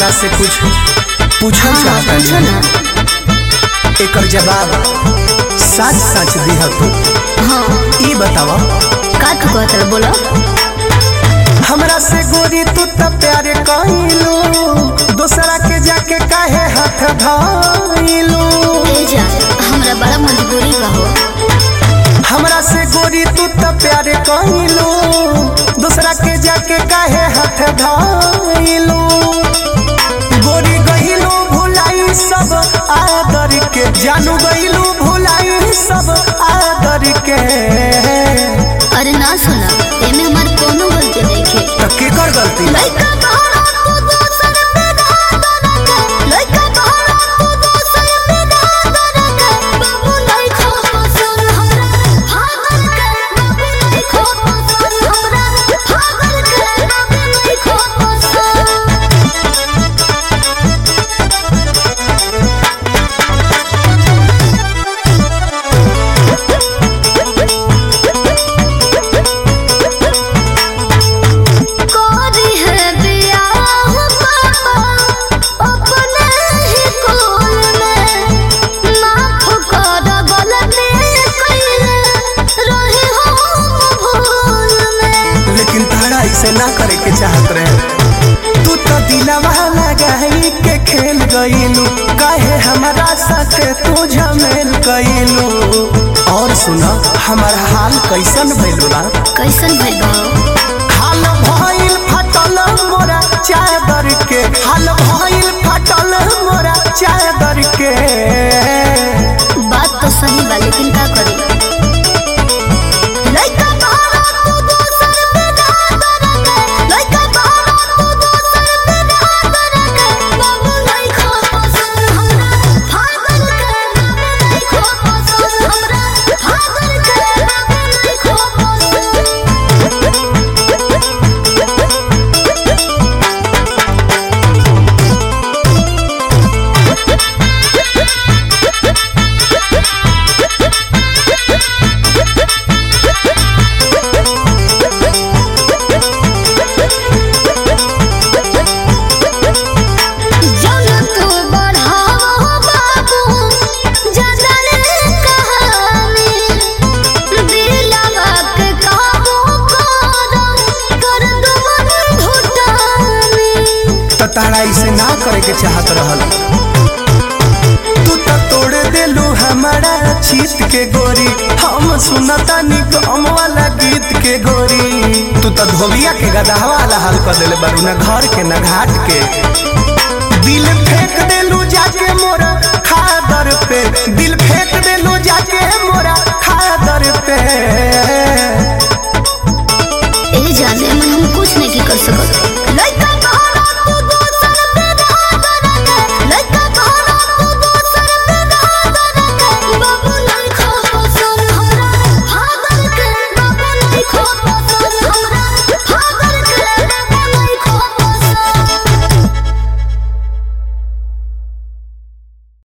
तोहरा से कुछ पूछल हाँ चाहता पूछो ना एकर जवाब सच सच दिह तू हाँ ई बताव का तू कहत रह बोलो हमरा से गोरी तू त प्यार कइलू दूसरा के जाके काहे हाथ धइलू ए जा हमरा बड़ा मजबूरी बा हो हमरा से गोरी तू त प्यार कइलू दूसरा के जाके काहे हाथ धइलू गोरी गइलू भुलाई सब आदर के जानू गइलू भुलाई सब आदर के अरे ना सुना एमे हमार कोनो गलती नहीं है त केकर गलती लइका बहरा तू दोसर पे धादर के लइका बहरा तू दोसर पे धादर के बाबू नहीं खो पसंद हमरा भागल के बाबू नहीं खो पसंद हमरा भागल के बाबू नहीं खो पसंद कोरी है बियाह पापा अपने ही कोल में माफ कर गलती कइले रही हम भूल में लेकिन तारा इसे ना करे के चाहत रहे तू तो दिलवा लगाई के खेल गईलू काहे हमारा साथे तू झमेल कईलू और सुना हमार हाल कैसन भइल बा कैसन भइल बा हाल भइल फटल मोरा चादर के हाल भइल फटल मोरा चादर के बात तो सही बा लेकिन का करी लइका बहरा तू दोसर पे धादर के लइका बहरा तू दोसर पे धादर के बाबू नहीं खो पसंद हमरा भागल के बाबू नहीं खो पसंद हमरा भागल के बाबू नहीं खो पसंद जौन तू बढ़ावो बाबू जदर कहानी दिलवा के काबू कर कर दो मन घुटानी त तारा इसे ना करे के चाहत रहल तू तो तोड़ देलू हमारा चीत के गोरी हम सुनता निकम वाला गीत के गोरी तू तो धोबिया के गदहवा वाला हाल कर देले बारू ना घर के ना घाट के दिल फेंक देलू जाके मोरा खादर पे दिल फेंक देलू जाके मोरा खादर पे ए जाने में हम कुछ नहीं कर सकत लइका बहरा